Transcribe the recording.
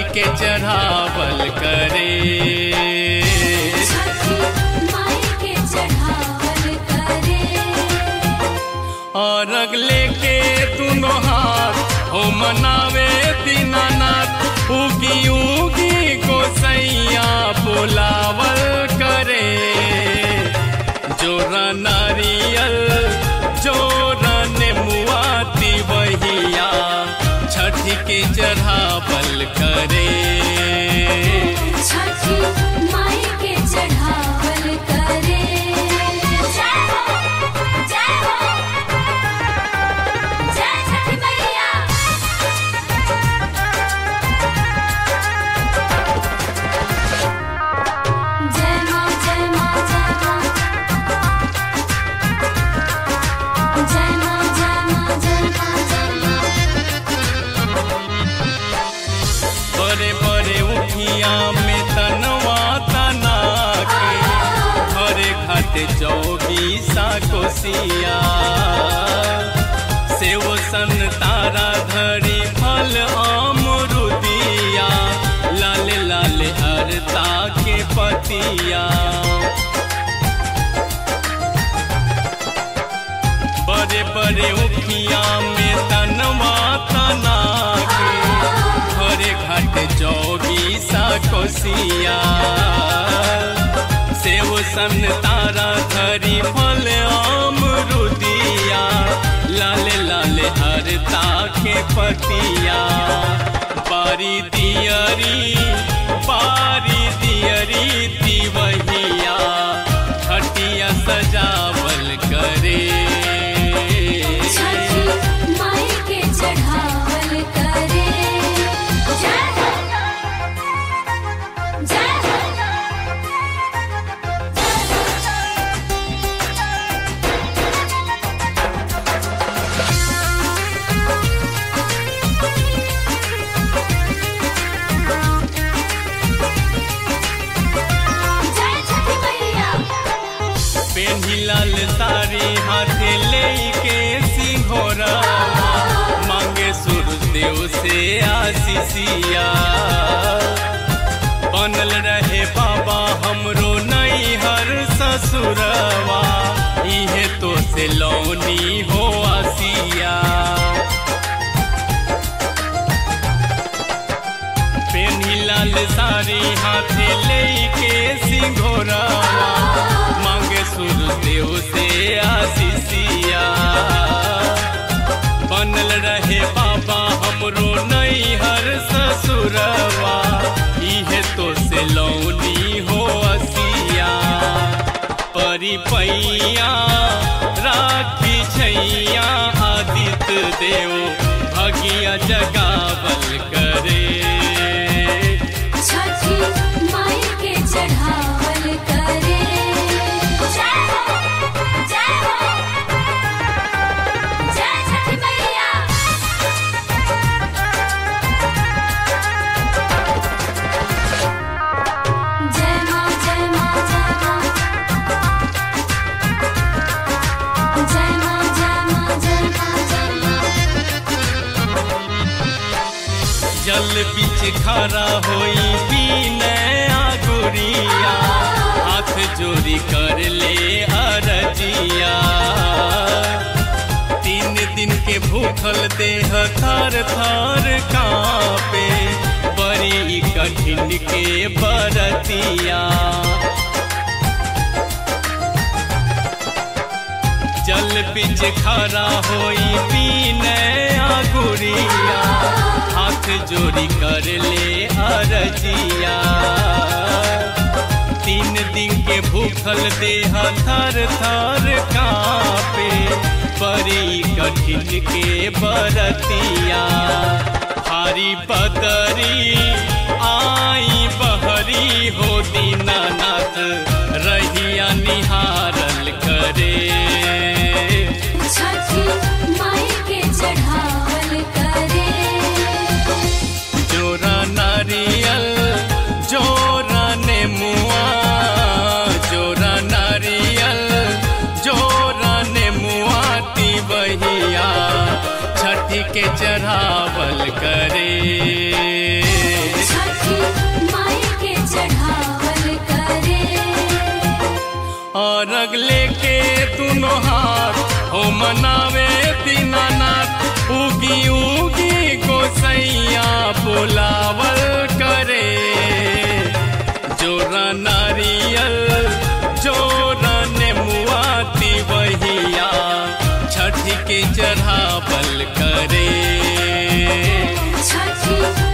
के चढ़ावल करे छठी माई के चढ़ावल करे और अगले के तुनो हाथ हो मनावे दीनानाथ उगी उगी गोसैया बुलावल करे जोरा नारियल जोरा नेमुआती बहिया छठी के चढ़ावल करे छठी माई के चढ़ावल करे जय हो जय हो जय छठी मैया जय मां जय मां जय मां जय मां जय मां जय मां जय मां बड़े बड़े उठिया में तनवा तना के घरे खाते चौबीसा कोसिया सेव सन तारा धरी फल अमरुदिया लाल लाल हरता के पतिया बड़े बड़े उठिया में तनवा तना के घरे घाट चौबीसा कोसिया सेव सन तारा धरी फल अमरुदिया लाल लाल हरता के पतिया बारी दियरी बारी दियरी दिवहिया खटिया सजावल करे छठी माई के चढ़ावल करे जय हो जय हो जय छठी मैया पेन्ही लाल साड़ी हाथे ले के सिंघोरा मांगे सूर्यदेव से आशीषिया बनल रहे बाबा हमरो नैहर ससुरवा इहे तो से लौनी हो आसिया पेन्ही लाल साड़ी हाथे ले के सिंघोरा मांगे सूर्यदेव से आशीषिया बनल रहे बाबा हमरो नैहर ससुरवा इहे तो से लौनी हो असिया परी पैया राखी छैया आदित्य देव भगिया जगावल करे छठी माई के चढ़ावल करे जय हो जय हो जय छठी मैया जय मां जय मां जय मां जय मां जय मां जय मां जय मां जल बीच खड़ा होई पीने आगुरिया हाथ जोड़ी कर ले अरजिया तीन दिन के भूखल देह थर थर कापे बड़ी कठिन के बरतिया जल बीच खड़ा होई पीने आगुरिया हाथ जोड़ी कर ले अरजिया तीन दिन के भूखल देह थर थर कापे बड़ी कठिन के बरतिया हारी बदरी आई बहरी हो दीनानाथ रहिया निहारल करे छठी माई के चढ़ावल करे जोरा नारियल जोरा नेमुआ जोरा नारियल जोरा नेमुआ ती बहिया छठी के चढ़ावल करे छठी लेके दोनों हाथ हो मनावे दीनानाथ उगी उगी गोसैया बुलावल करे जोरा नारियल जोरा नेमुआती वहिया छठ के चढ़ावल करे छठी